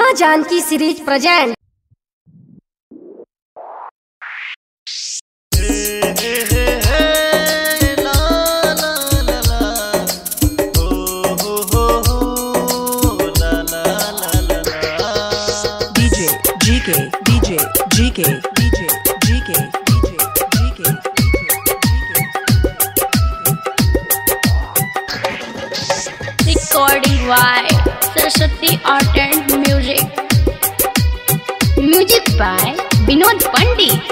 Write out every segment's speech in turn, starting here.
माँ Janki series present DJ, GK, DJ, GK, DJ, GK, DJ, GK, recording by Saraswati Art and Music. Music by Vinod Pandit.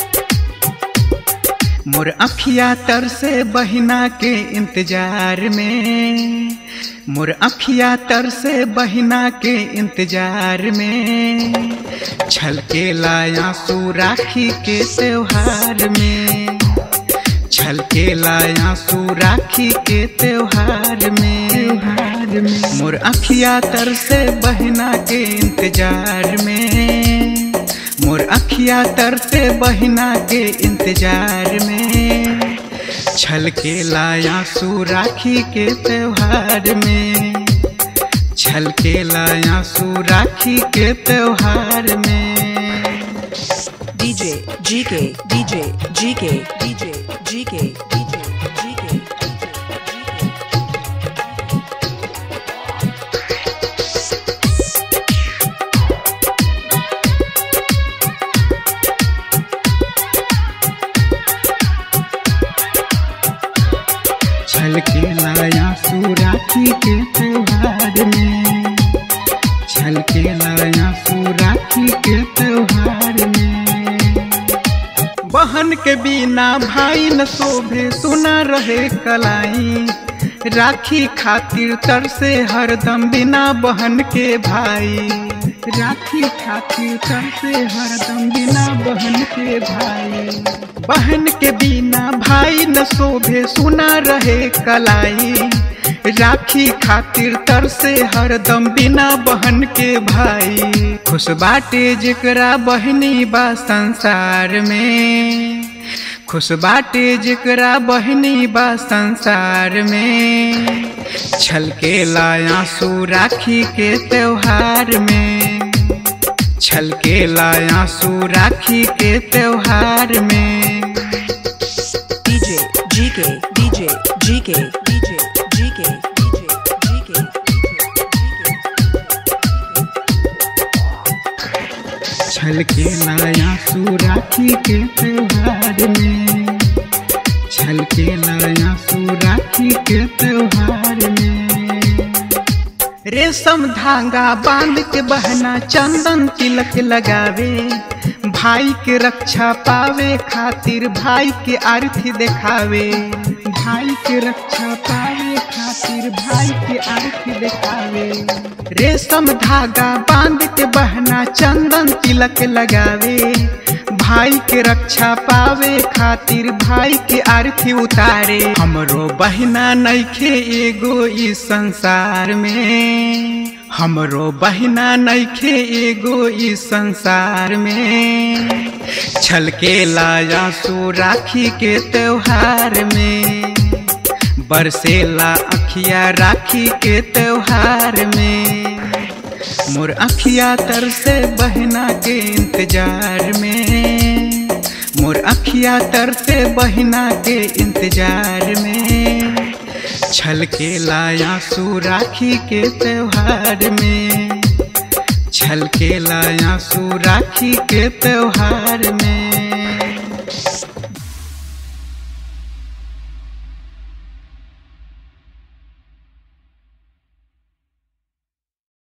मोर अखिया तर से बहिना के इंतजार में मोर अखिया तर से बहिना के इंतजार में छलके लाया सू राखी के त्योहार में छलके लाया सू राखी के त्योहार में त्योहार में मोर अखिया तर से बहिना के इंतजार में मोर अखिया तर से बहिना के इंतजार में छलके लाया सू राखी के त्योहार में छलके लाया सू राखी के त्योहार में DJ, GK, DJ, GK, DJ, GK, DJ, GK, छलके लाया सू राखी के त्योहार में छलके लाया सू राखी के त्योहार में बहन के बिना भाई न शोभे सुना रहे कलाई राखी खातिर तर से हरदम बिना बहन के भाई राखी खातिर तर से हरदम बिना बहन के भाई बहन के बिना भाई न शोभे सुना रहे कलाई राखी खातिर तर से हरदम बिना बहन के भाई खुश बाटे जेकरा बहनी बा संसार में खुश बाटे जेकरा बहनी बा संसार में छलके लाया सू राखी के त्योहार में छलके लाया सू राखी के त्योहार में DJ, GK, DJ, GK, DJ, GK, DJ, GK, छलके लाया सू राखी के त्योहार में छलके लाया सू राखी के त्योहार में रेशम धागा बांध के बहना चंदन तिलक लगावे भाई के रक्षा पावे खातिर भाई के आरती देखावे भाई के रक्षा पावे खातिर भाई के आरती देखावे रेशम धागा बांध के बहना चंदन तिलक लगावे भाई के रक्षा पावे खातिर भाई के आरती उतारे हमरो बहिना नइखे एगो इस संसार में हमरो बहिना नइखे एगो इस संसार में छलके लाया सू राखी के त्योहार में बरसेला अखिया राखी के त्योहार में मोर अखिया तर से बहना के इंतजार में मोर अखिया तर से बहना के इंतजार में छलके लाया सू राखी के त्योहार में छलके लाया सू राखी के त्योहार में